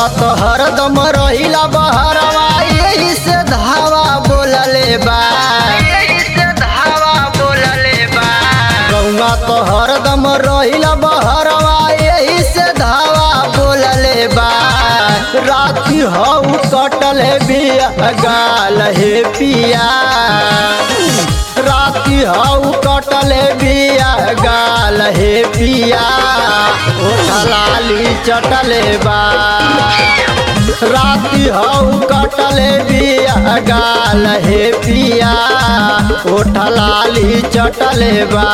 रउआ तो हरदम रहिला बहरवा यही से धावा बोलले बा यही से धावा बोलले बा रउआ तो हरदम रहिला बहरवा यही से धावा बोलले बा राती हऊ कटले बिया गाल हे पिया राती हऊ कटले बिया गाल हे पिया ओ लाली चटले बा राती हऊ कटले बिया गाल हे पिया ओठ लाली चटले बा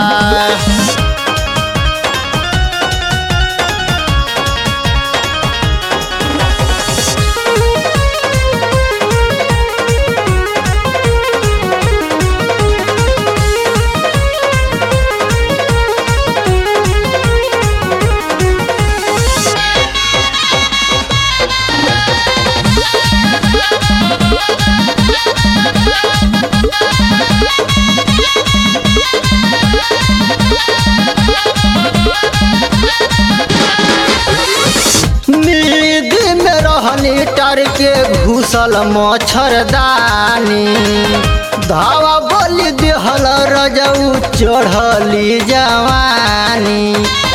नींद में रहनी टर के घुसल मच्छरदानी धावा बोली देहल रजऊ चढ़ली जवानी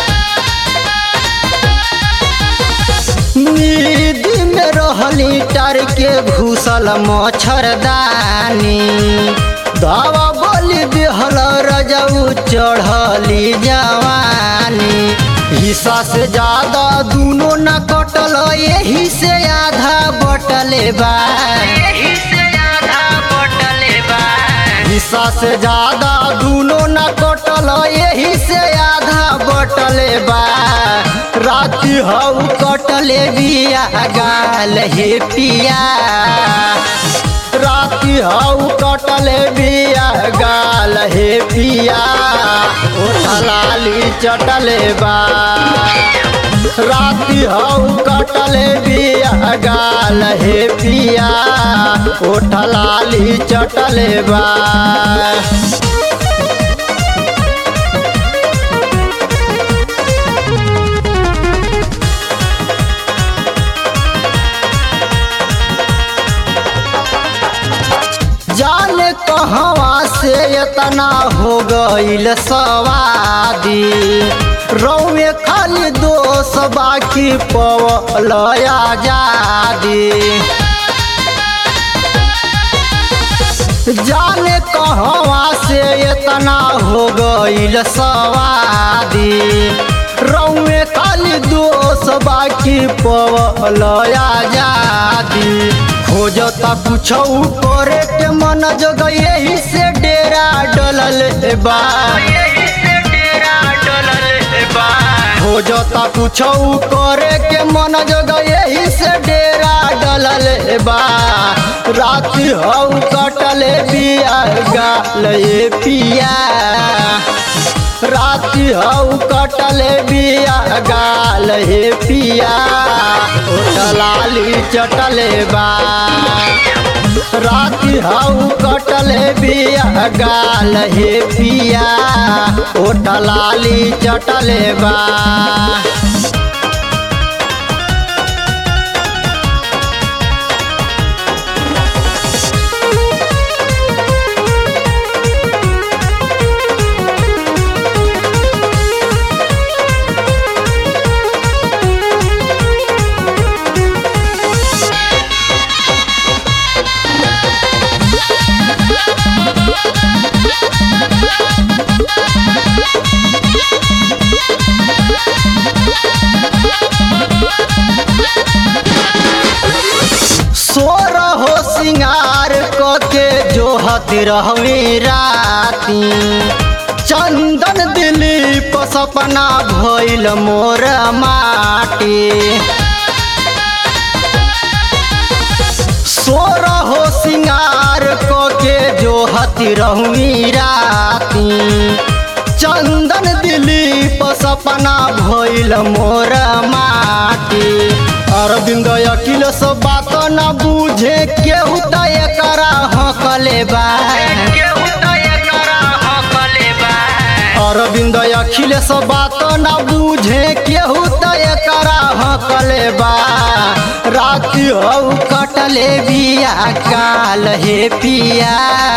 नींद में रहनी टर के घुसल मच्छरदानी धावा बोली देहल रजऊ चढ़ली जवानी हिस्सा से ज्यादा दूनो न कटल यही से आधा बटले बा यही से आधा बटले बा हिस्सा से ज्यादा दूनो न कटल यही से आधा बटले बा राती हऊ कटले बिया गाल हे पिया राती हऊ कटले बिया गाल हे पिया ओठ लाली चटले बा राती हऊ कटले बिया गाल हे पिया ओठ लाली चटले बा जाने कहवा से इतना हो गईल सवादी रौवे खाली दोष बाकी पवलया जादी जाने कहवा से इतना हो गईल सवादी रौवे खाली दोष बाकी पवलया जादी खोजता कुछ करे के मन जग यही से डेरा डलल बा खोजता कुछ करे के मन जग यही से डेरा डलल बा राति हऊ कटले बिया गाल पिया राति हऊ कटले बिया गाल हे पिया लाली चटले बा राति हऊ कटले बिया गाल हे पिया ओठ लाली चटले बा सोर हो सिंगार के जो हती रहवी राती चंदन दिलीप सपना भइल मोर माटी सोर हो सिंगार के जो हती रहवी राती चंदन दिलीप सपना भइल मोर माटी अरविंद अखिल सब बात न बुझे केहू त एकरा हकले बा अरविंद अखिलेश बात न बूझे केहू त एकरा हकले बा राति हऊ कटले बिया काल हे पिया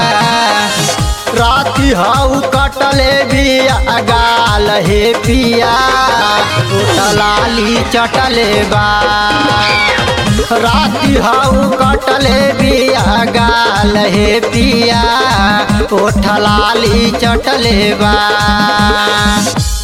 राति हऊ कटले बिया गाल हे पिया लाली चटले बा राति हऊ कटले बिया गाल हे पिया ओठ लाली चटले बा